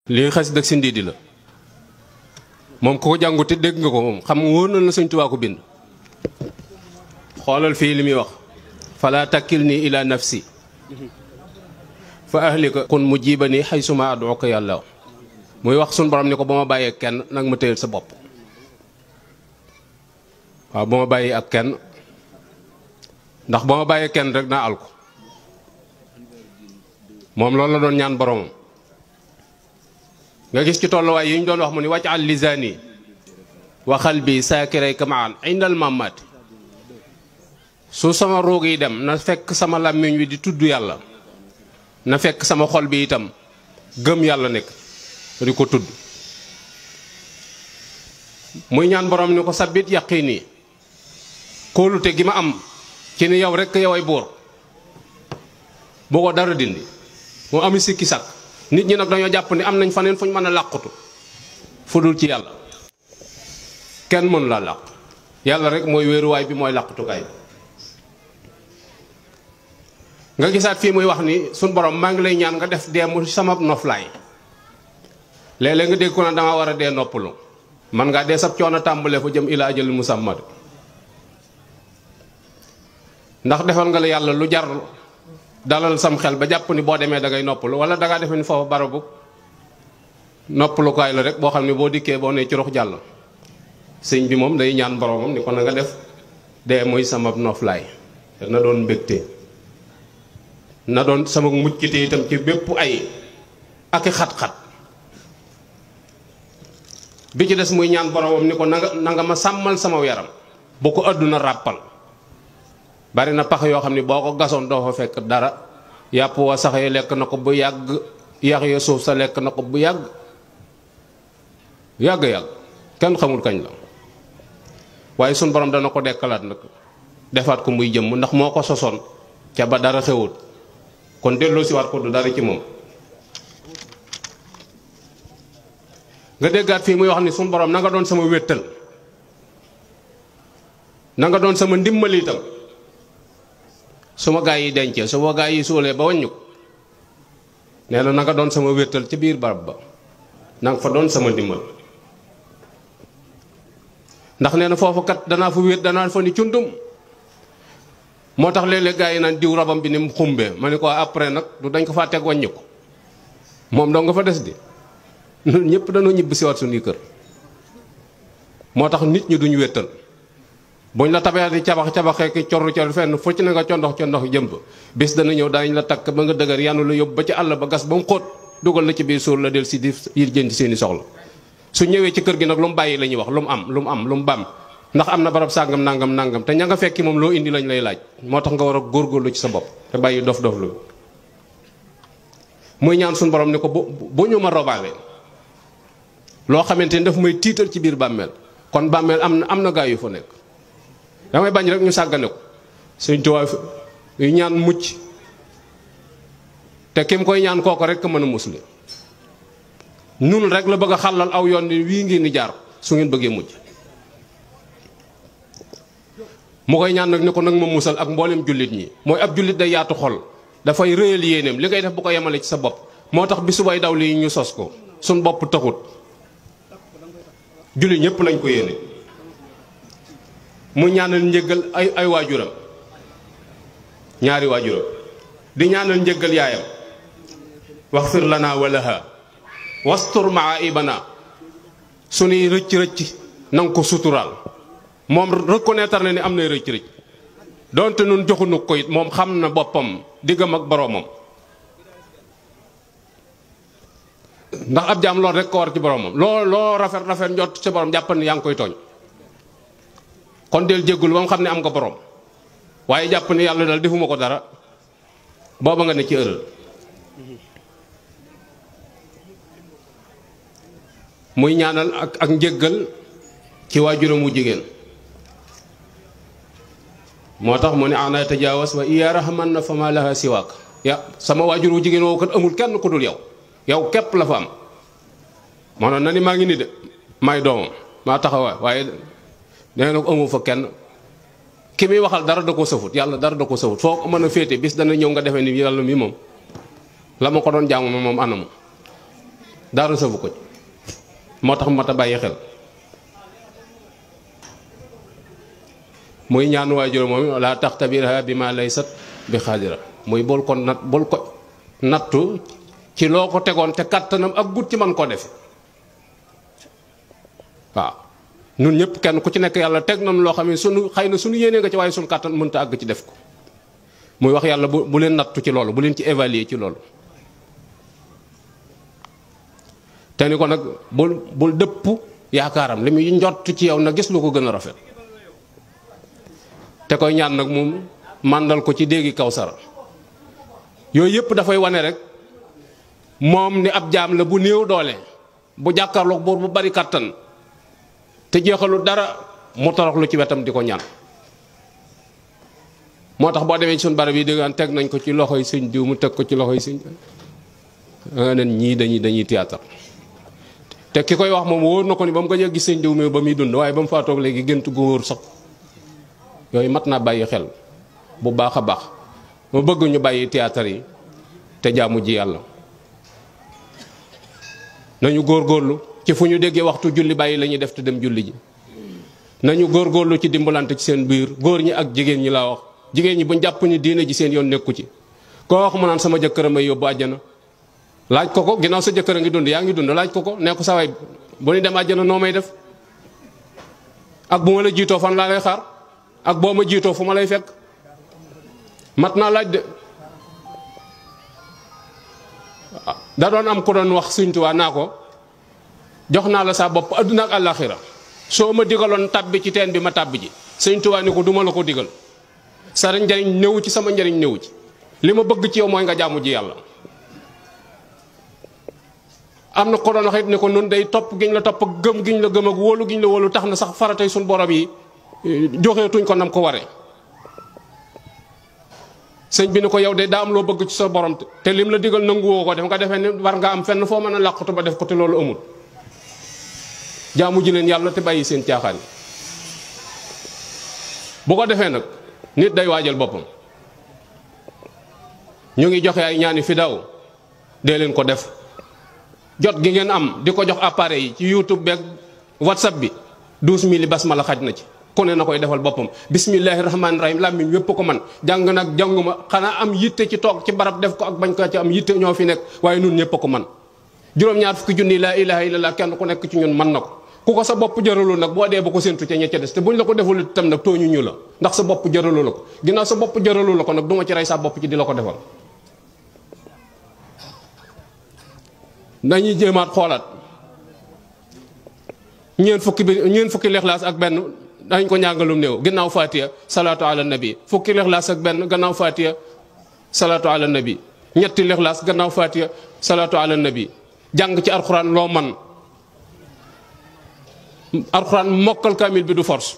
lii xas dëgg si ndiidi la moom ku ko jàngu te dégg nga ko moom xam nga wóor na la Sëñ Tuubaa ko bind xoolal fii li muy wax fala takkil nii ila nafsi fa ahlika kun mu jiiba ni xay suma aduka yàlla muy wax suñ borom ni ko ba ma bàyyee kenn nag ma téyel sa bopp waaw ba ma bàyyi ak kenn ndax ba ma bàyyee kenn rek naa al ko moom loolu la doon ñaan boromam nga gis ci tolluwaay yi ñu doon wax mu ni wàcc al lisaani wa xalbi saakiray kamaan indal mamaati su sama roog yi dem na fekk sama làmmiñ wi di tudd yàlla na fekk sama xol bi itam gëm yàlla nekk di ko tudd muy ñaan borom ni ko sabit yaqini kóolute gi ma am ci ni yow rekk yow ay buur boo ko dara dindi moo ami sikki sàkk nit ñi nag dañoo jàpp ni am nañ faneen fu ñu mën a làqutu fu dul ci yàlla kenn mënu laa làq yàlla rek mooy wéeruwaay bi mooy làqutukaay nga gisaat fii muy wax ni suñ borom maa ngi lay ñaan nga def dee mu sama noflaay léeg-léeg nga dégg ko na dama war a dee noppalu man ngaa dee sab coono tàmbalee fa jëm ilaa ajal musammad ndax defal nga la yàlla lu jar dalal sam xel ba jàpp ni boo demee da ngay noppalu wala da ngaa defe ni foofu barabu noppalukaay la rek boo xam ne boo dikkee boo nee ci rox jàll sëñ bi moom day ñaan boromam ni ko na nga def dee mooy sama noflaay na doon mbégte na doon sama muccite itam ci bépp ay ak xat-xat bi ci des muy ñaan boromam ni ko na nga na nga ma sàmmal sama yaram bu ko àdduna ràppal bari na pax yoo xam ne boo ko gasoon doo fa fekk dara yàpp wa sax yi lekk na ko bu yàgg yax ya suuf sa lekk na ko bu yàgg yàgg-yàgg kenn xamul kañ la waaye sun borom dana ko dekkalaat nag defaat ko muy jëmm ndax moo ko sosoon ca ba dara xewut kon delloo si waat ko du dara ci moom nga déggaat fii muy wax ni sun borom na nga doon sama wéttal na nga doon sama ndimbal itam su ma gaa yi dencee su ma gaa yi suulee ba wàññu ko nee na na nga doon sama wéttal ci biir barab ba na nga fa doon sama ndimbal ndax nee na foofu kat danaa fa wéet danaa fa ni cundum moo tax léeg-léeg gaa yi naan diw rabam bi ni mu xumbee ma ne ko après nag du dañ ko faa teg wàññi ko moom doo nga fa des di ñun ñëpp dañoo ñibbi si waat suñuy kër moo tax nit ñi duñu wéttal buñ la tabee di cabax cabaxee ki corru cor fenn fu ci ne nga condox condox jëmb bis dana ñëw daañu la takk ba nga dëgër yanu la yóbbu ba ci àll ba gas ba mu xóot dugal la ci biir suur la del si di yi jënd seeni soxla su ñëwee ci kër gi nag lu mu bàyyi la ñuy wax lu mu am lu mu am lu mu bam ndax am na barab sàngam nangam nangam te ña nga fekki moom loo indi lañ lay laaj moo tax nga war a góorgóorlu ci sa bopp te bàyyi dof dof lu muy ñaan suñu borom ni ko bu bu ñu ma robaale loo xamante ni daf may tiital ci biir bàmmeel kon bàmmeel am na am na gaa yu fa nekk damay bañ rek ñu sàggane ko suñ tuwaay yu ñaan mucc te kim koy ñaan kooko rek mën a musli nun rek la bëgg a xàllal aw yoon ni wii ngeen di jaar su ngeen bëggee mujj mu koy ñaan nag ni ko nag ma musal ak mboolem jullit ñi mooy ab jullit day yaatu xol dafay rëyal yéeneem li ngay def bu ko yemale ci sa bopp moo tax bi subay daw lii ñu sos ko suñ bopp taxut jullit ñëpp lañ ko yéene mu ñaanal njëggal ay ay waajuram ñaari waajuram di ñaanal njëggal yaayam waxfir lana wa laha wastur maa ibana suñuy rëcc rëcc nanga ko suturaal moom reconnaître na ni am nay rëcc rëcc donte nun joxunu ko it moom xam na boppam diggam ak boroomam ndax ab jaam lool rek ko war ci boroomam loo loo rafet rafet njot ci boroom jàppal ni yaa ngi koy tooñ kon del jéggul ba mu xam ne am nga borom waaye jàpp ne yàlla dal defuma ko dara booba nga ne ci ërël muy ñaanal ak ak njëggal ci waajuram wu jigéen moo tax mu ne ana tajaawas wa iya rahman na fa ma laha siwaak ya sama waajur wu jigéen woowu kat amul kenn ku dul yow yow képp la fa am maanaam na ni maa ngi ni de may doomam maa taxawaay waaye nee na ko amu fa kenn ki muy waxal dara da ko sëfut yàlla dara da ko sëfut foo ko mën a féete bis dana ñëw nga defee ni yàlla mi moom la ma ko doon jaamu moom anamu dara safu ko ci moo tax mat a bàyyi xel muy ñaan waajur moom laa taxtabirha bi ma laysat bi xaadira muy bul ko nat bul ko nattu ci loo ko tegoon te kàttanam ak gut ci man koo defe waaw nun ñëpp kenn ku ci nekk yàlla teg nañ loo xam ne sunu xëy na sunu yéenee nga ci waaye sunu kàttan mënta àgg ci def ko muy wax yàlla bu bu leen nattu ci loolu bu leen ci évaluer ci loolu te ni ko nag bul bul dëpp yaakaaram li muy njott ci yow na gis lu ko gën a rafet te koy ñaan nag moom màndal ko ci déggi kaw sara yooyu yëpp dafay wane rek moom ni ab jaam la bu néew doole bu jàkkaarloog buur bu bari kàttan te jeexalu dara mu toroxlu ci wetam di ko ñaan moo tax boo demee ci suñu barab yi dégg teg nañ ko ci loxoy sëñ diw mu teg ko ci loxoy sëñ nga nen ñii dañuy dañuy théâtre te ki koy wax moom wóor na ko ni ba mu ko gis sëñ diw mi ba muy dund waaye ba mu faatoog léegi gént gu wóor sax yooyu mat naa bàyyi xel bu baax a baax ma bëgg ñu bàyyi théâtre yi te jaamu ji yàlla nañu góorgóorlu ci fu ñu déggee waxtu julli bàyyi la ñuy def te dem julli ji nañu góorgóorlu ci dimbalante ci seen biir góor ñi ak jigéen ñi laa wax jigéen ñi bu jàpp ni diine ji seen yoon nekku ci koo wax mu naan sama jëkkër a may yóbbu àjjana laaj ko ko ginnaaw sa jëkkër a ngi dund yaa ngi dund laaj ko ko nee ko sa waay bu ñu dem àjjana noo may def ak bu ma la jiitoo fan laa lay xaar ak boo ma jiitoo fu ma lay fekk mat naa laaj de da doon am ku doon wax Sëñ Tuubaa naa ko jox naa la sa bopp adduna ak àllaaxira soo ma digaloon tàbbi ci teen bi ma tàbbi ji Sëñ Tuubaa ni ko duma la ko digal sa njariñ néewu ci sama njariñ néewu ci li ma bëgg ci yow mooy nga jaamu ji yàlla am na ko doon wax it ni ko nun day topp giñ la topp gëm giñ la gëm ak wóolu giñ la wóolu tax na sax faratay suñ borom yi joxeetuñ ko nam ko waree sëñ bi ni ko yow de daa am loo bëgg ci sa borom te lim la digal nanguwoo ko def nga defee ni war nga am fenn foo mën a làqatu ba def ko te loolu amul jaamu ji leen yàlla te bàyyi seen caaxaan yi bu ko defee nag nit day waajal boppam ñu ngi joxe ay ñaani fi daw dee leen ko def jot gi ngeen am di ko jox appareil yi ci youtube beeg whatsapp bi douze mille basmala xaj na ci ku ne na koy defal boppam bismillahi rahmaani rahim làmmiñ wépp ko man jàng nag jànguma xanaa am yitte ci toog ci barab def ko ak bañ ko ci am yitte ñoo fi nekk waaye nun ñëpp ko man juróom-ñaar fukki junni laa ilaha illallah kenn ku nekk ci ñun man na ko ku ko sa bopp jëralul nag boo dee ba ko séntu ca ña ca des te buñ la ko deful itam nag tooñu ñu la ndax sa bopp jëralu la ko ginnaaw sa bopp jëralu la ko nag duma ci rey sa bopp ci di la ko defal dañuy jéemaat xoolaat ñeent fukki bi ñeent fukki lixlaas ak benn dañ ko ñàngalum néew gannaaw fatiha salaatu ala nabi fukki lixlaas ak benn gannaaw fatiha salaatu ala nabi ñetti lixlaas gannaaw fatiha salaatu ala nabi jàng ci alxuraan loo man alxuraan mokkal kaamil bi du force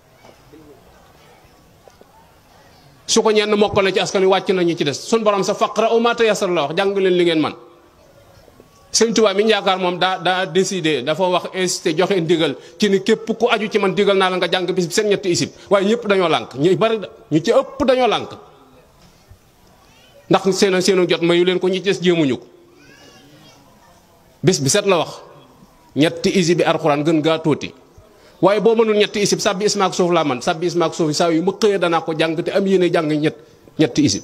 su ko ñenn mokkale ci askan wi wàcc nañu ci des suñ borom sa faqra u ma tayassara la wax jàng leen li ngeen man sëñ Tuubaa mi ñu yaakaar moom daa daa décidé dafa wax incité joxe ndigal ci ni képp ku aju ci man digal naa la nga jàng bis bi seen ñetti isib waaye ñëpp dañoo lànk ñu bari ñu ci ëpp dañoo lànk ndax seen seenu jot mayu leen ko ñi ci des jéemuñu ko bis bi set la wax ñetti isib bi alxuraan gën gaa tuuti waaye boo mënul ñetti isib sàbbi ismaak suuf laa man sàbbi ismaak suuf saa yu ma xëyee danaa ko jàng te am yéene jàng ñett ñetti isib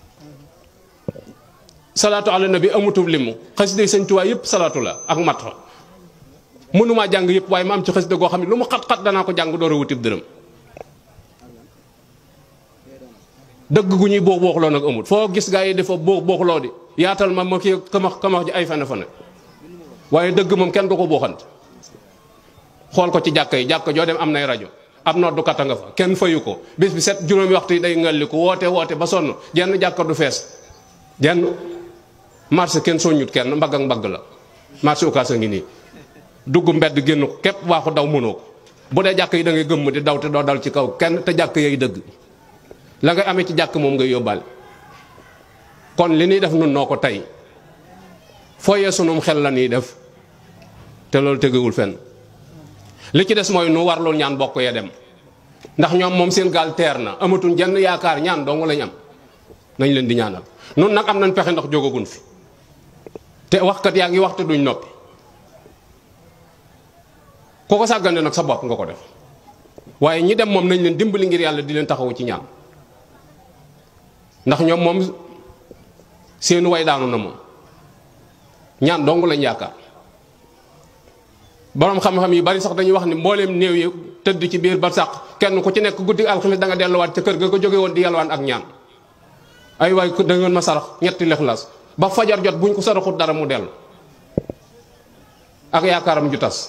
salaatu ala nabi amutul limu xasida sëñ Tuubaa yëpp salaatu la ak mat fa mënumaa jàng yëpp waaye ma am ci xasida goo xam ne lu mu xat-xat danaa ko jàng door a wutib dërëm dëgg gu ñuy boox booxloo nag amut foo gis gaa yi dafa boox booxloo di yaatal ma ma kii kamax kamax ji ay fane fane waaye dëgg moom kenn du ko booxant xool ko ci jàkka yi jàkka joo dem am nay rajo ab noddukat a nga fa kenn fayu ko bis bi set juróomi waxtu yi day ngalli ko woote woote ba sonn jenn jàkka du fees jenn marché kenn soññut kenn mbagg ak mbagg la marché ukaas a ngi nii dugg mbedd génn ko képp waa ko daw mënoo ko bu dee jàkk yi da ngay gëmm di daw te doo dal ci kaw kenn te jàkk yay dëgg la ngay amee ci jàkk moom ngay yóbbaale kon li ñuy def nun noo ko tey fooyee sunum xel la ñuy def te loolu tegewul fenn li ci des mooy nu warlul ñaan bokk ya dem ndax ñoom moom seen gaal teer na amatuñ jenn yaakaar ñaan dong lañ am nañ leen di ñaanal nun nag am nañ pexe ndax jógagun fi te waxkat yaa ngi waxte duñ noppi ku ko sàggane nag sa bopp nga ko def waaye ñi dem moom nañ leen dimbali ngir yàlla di leen taxawu ci ñaan ndax ñoom moom seenu way daanu na moom ñaan dong lañ yaakaar boroom xam-xam yu bari sax dañuy wax ni mbooleem néew yi tëdd ci biir barsàq kenn ku ci nekk guddi alxames da nga delluwaat ca kër ga ko jóge woon di yalwaan ak ñaan ay waay da ngeen ma sarax ñetti lexlaas ba fajar jot buñ ko saraxut dara mu dellu ak yaakaaram ju tas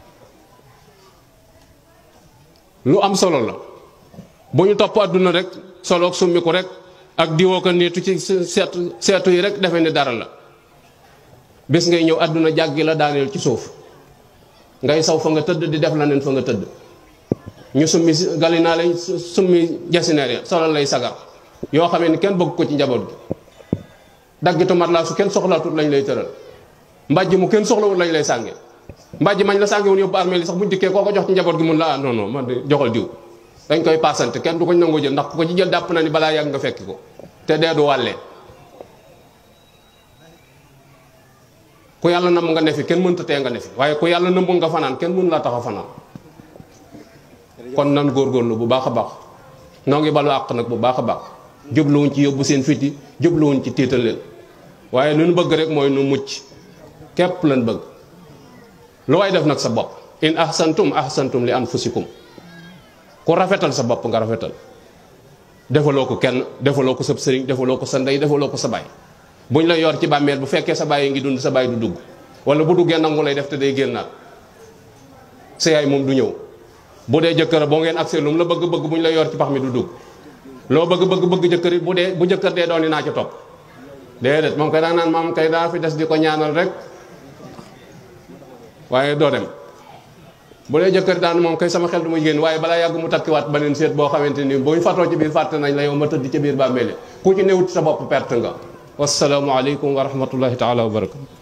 lu am solo la bu ñu topp àdduna rek solo ak summiku rek ak diwoo ko niitu ci seetu seetu yi rek defe ni dara la bés ngay ñëw àdduna jàggi la daaneel ci suuf ngay saw fa nga tëdd di def la neen fa nga tëdd ñu summi galinaa lay summi jasineer ya solo lay sagar yoo xamee ni kenn bëgg ko ci njaboot gi daggitu mat laa su kenn soxlaatut lañ lay tëral mbàjj mu kenn soxlawul lañ lay sànge mbàjj mañ la sànge woon yóbbu armée li sax buñ dikkee koo ko jox ci njaboot gi mun la ah non non man de joxal diw dañ koy paasante kenn du ko nangoo jël ndax ku ko ci jël dàpp na ni balaa yàgg nga fekki ko te dee du wàllee ku yàlla namm nga ne fi kenn mënta tee nga ne fi waaye ku yàlla nëmbul nga fanaan kenn mënu laa tax a fanaan kon nan góorgóorlu bu baax a baax noo ngi balu àq nag bu baax a baax jubluwuñ ci yóbbu seen fiti jubluwuñ ci tiital leen waaye lu nu bëgg rek mooy nu mucc képp lan bëgg lu waay def nag sa bopp in ahsantum ahsantum li anfusikum ku rafetal sa bopp nga rafetal defaloo ko kenn defaloo ko sa sëriñ defaloo ko sa ndey defaloo ko sa baay buñ la yor ci bàmmeel bu fekkee sa baay ngi dund sa baay du dugg wala bu duggee nangu lay def te day génnaat sa yaay moom du ñëw bu dee jëkkër boo ngeen accès lu mu la bëgg bëgg buñ la yor ci pax mi du dugg loo bëgg bëgg bëgg jëkkër bu dee bu jëkkër dee doon naa ci topp déedéet moom kay daa naan maam kay daa fi des di ko ñaanal rek waaye doo dem bu dee jëkkër daan moom kay sama xel du muy génn waaye balaa yàgg mu takkiwaat beneen seet boo xamante ni boo ñu fatoo ci biir fàtte nañ la yow ma tëdd ci biir bàmmeele ku ci newut sa bopp perte nga wasalaamu aleykum wa rahmatullahi taala wa barakatu